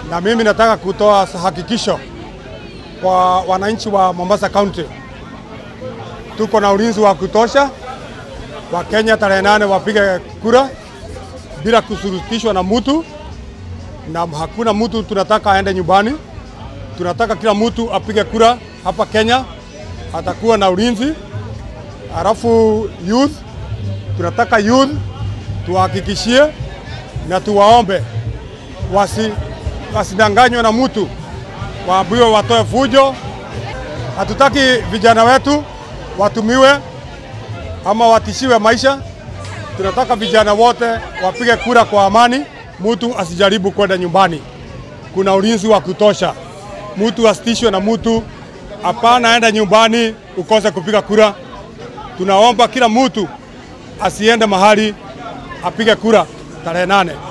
na mimi nataka kutoa hakikisho kwa wananchi wa Mombasa County, tuko na ulinzi wa kutosha. Wakenya tarehe nane wapige kura bila kusurutishwa na mtu, na hakuna mtu tunataka aende nyumbani. Tunataka kila mtu apige kura hapa Kenya, atakuwa na ulinzi. Halafu youth, tunataka youth tuwahakikishie na tuwaombe wasi wasidanganywe na mtu, waambiwe watoe fujo. Hatutaki vijana wetu watumiwe ama watishiwe maisha. Tunataka vijana wote wapige kura kwa amani, mtu asijaribu kwenda nyumbani. Kuna ulinzi wa kutosha, mtu asitishwe na mtu. Hapana, enda nyumbani ukose kupiga kura. Tunaomba kila mtu asiende mahali apige kura tarehe nane.